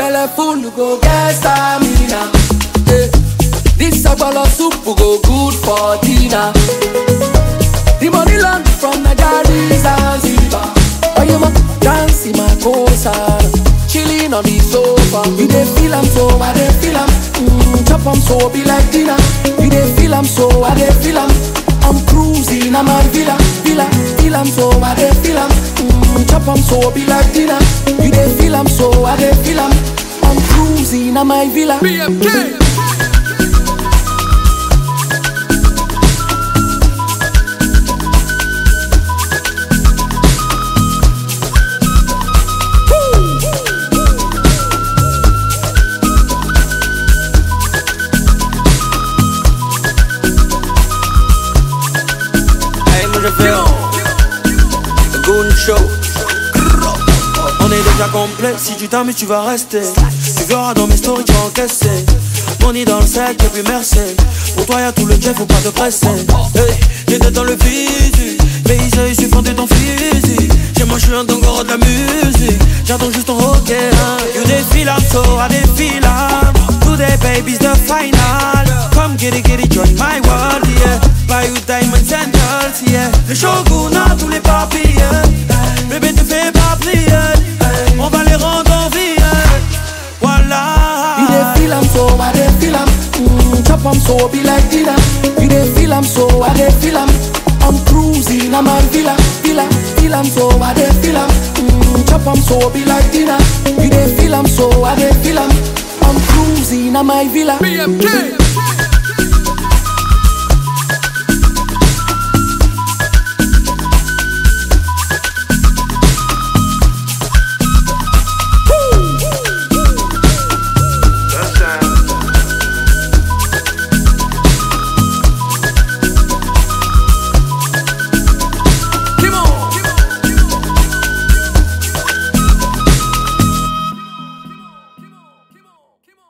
belle full go get stamina. Eh, This sagbolo soup go good for dinner. The money land from Nigeria Zanzibar. Oh, you ma dance in my coastal, chilling on the sofa. You dey feel am so, I dey feel am. Mm, chop am so, be like dinner. You dey feel am so, I dey feel am. I'm cruising, I'm my villa, villa. Feel am so, I dey feel am. Mm, chop am so, be like dinner. You dey feel am so, I dey feel am. I'm cruising, I'm my villa. BMK. Hey, moi je fais un Goon Show. On est déjà complet, si tu t'amuses tu vas rester Tu verras dans mes stories tu vas encaisser Money dans le sac et puis merci Pour toi y'a tout le jet, faut pas te presser Hey, j'étais dans le physique Mais ils je suis fan de ton physique Chez moi je suis un dongoro de la musique J'attends juste ton ok hein. You défile I'm so I défile I'm Today baby's the final Come get it, get it, join my world yeah Buy you diamond sandals yeah Le shogun a tous les papiers Bébé te fais pas plier On va les rendre en vie Voilà You dey feel am so, I dey feel am. Mm, chop am so, be like dinner. You dey feel am so, I dey feel am. I'm cruising, I'm a villa, villa. Feel am so, I dey feel am. Mm, chop am so, be like dinner. You dey feel am so, I dey feel am. I'm cruising, I'm my villa. BMK.